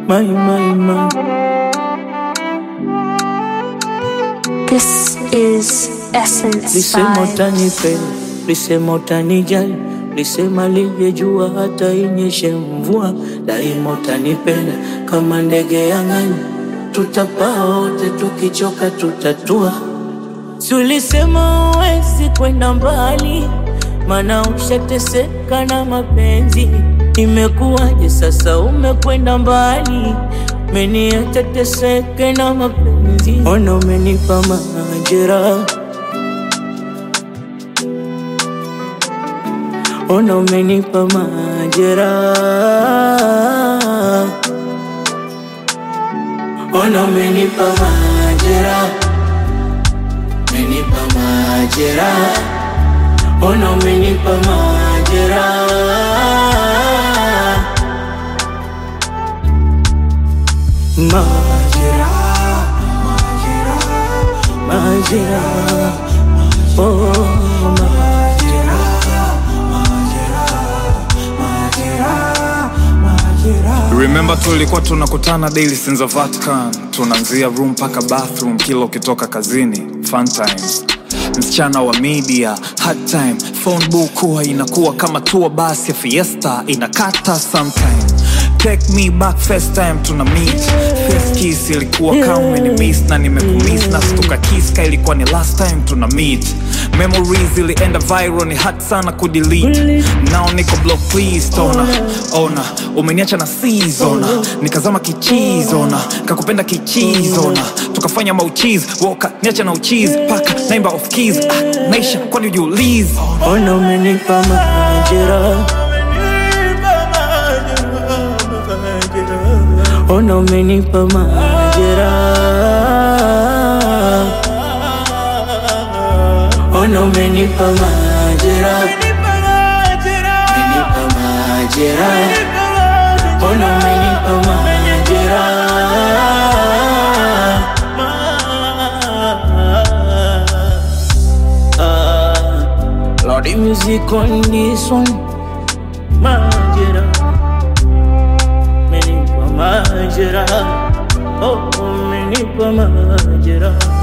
my, my, my. This is Essence Lisema Vibes. utanipenda, lisema utanijali, lisema livyejua hata inyeshe mvua, daima utanipenda kama ndege ya angani, tutapaa wote, tukichoka tutatua. Si ulisema uwezi kwenda mbali, mana ushateseka na mapenzi. Imekuwaje sasa umekwenda mbali, meniacha teseke na mapenzi. Ona umenipa majeraha Ona umenipa majeraha, ona umenipa majeraha, umenipa majeraha, ona umenipa majeraha, majeraha, majeraha, oh, Remember tulikuwa tunakutana daily since the Vatican, tunaanzia room mpaka bathroom kila ukitoka kazini. Fun times, msichana wa media, hard time, phone book huwa inakuwa kama tour bus ya fiesta, inakata sometime. Take me back first time tuna meet First kiss ilikuwa kama umeni-miss na nimekumiss na stuka kiss ka ilikuwa ni last time tuna meet Memories ilienda viral ni hard sana kudelete Now niko block please tona Ona umeniacha na seasona Nikazama kichizona Kakupenda kichizona Tukafanya mauchizi Woka niacha na uchizi Paka naimba off keys ah, Naisha kwani ujiulize ona umenipa majeraha, ona umenipa majeraha, ona umenipa majeraha, umenipa majeraha, ona umenipa majeraha. Lordy music on this one, majeraha, umenipa majeraha, oh umenipa majeraha.